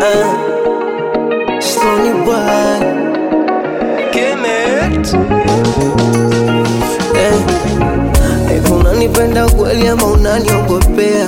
Uh, Stony boy. Kemet Eh, hivi unanipenda kweli ama unaniogopea?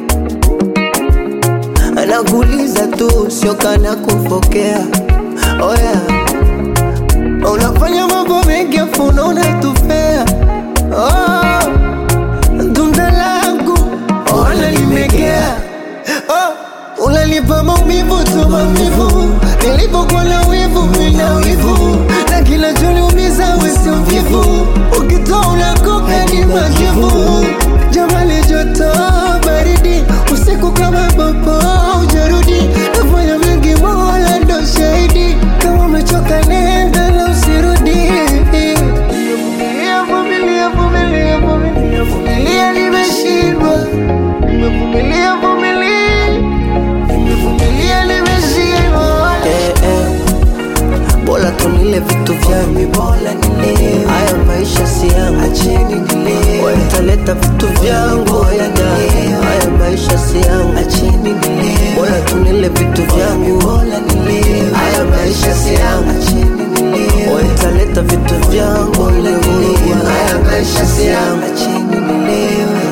Anakuuliza tu, sio kana kufokea. Oh yeah. Unafanya mambo mengi afu unaona tufea. Oh, tunda langu ona limegea. Oh, unanipa maumivu tu maumivu, nilipokuwa na wivu mina wivu, na kinachoniumiza wewe sio mvivu, ukitoa unakoka ni majivu. Jamani joto baridi, usiku kama popo ujarudi, nafanya mengi mola ndo shahidi, kama umechoka nenda na usirudi. Vumilia, vumilia, vumilia, vumilia, vumilia, nimeshindwa. Nimevumilia, vumilia, nimevumilia, nimeshindwa. Eh, eh. Bora tunile vitu vyangu, bora nile haya maisha si yangu, acheni nile wataleta vitu vyangu, haya na haya maisha si yangu, acheni nile bora tunile vitu vyangu, bora nile haya maisha si yangu, acheni nile wataleta vitu vyangu, bora nile haya maisha si yangu, acheni nilewe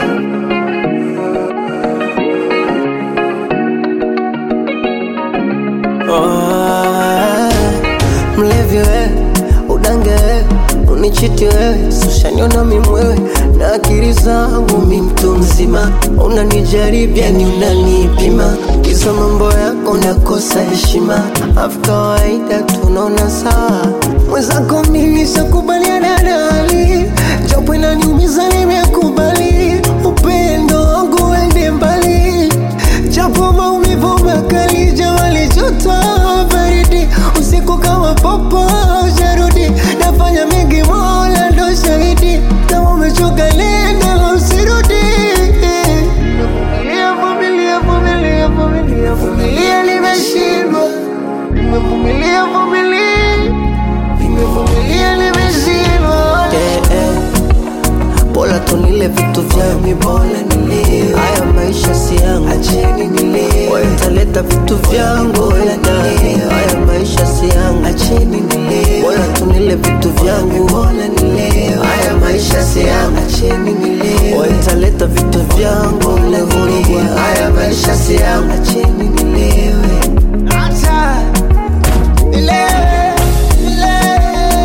Ah, mlevi wewe, udange wewe, unichiti wewe, sushaniona mimwewe na akili zangu mi mtu mzima, unanijaribia ni unanipima, kisa mambo yako nakosa heshima, afu kawaida tunaona sawa, mwenzako mimi shakubaliana na hali, japo inaniumiza nimekubali, upendo wangu uende mbali japo maumivu makali, jamali joto baridi, usiku kama popo jarudi, nafanya mengi, Mola ndo shahidi, kama umechoka nenda na usirudi. Vumilia, vumilia, vumilia, vumilia, vumilia, nimeshindwa. Nimevumilia, vumilia, nimevumilia, nimeshindwa. Eh, eh. Bora tunile vitu vyangu, bora nile haya maisha si yangu, acheni nile wataleta vitu vyangu, bora nile haya maisha si yangu, acheni nile bora tunile vitu vyangu, bora nile haya maisha si yangu, acheni nile wataleta vitu vyangu, bora nile haya maisha si yangu, acheni nilewe acha nilewe nilewe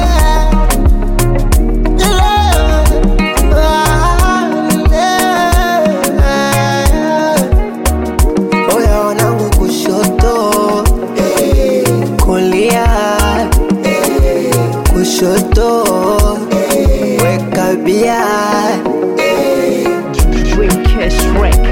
Oya wanangu kushoto kulia kushoto weka bia Dreamcast Records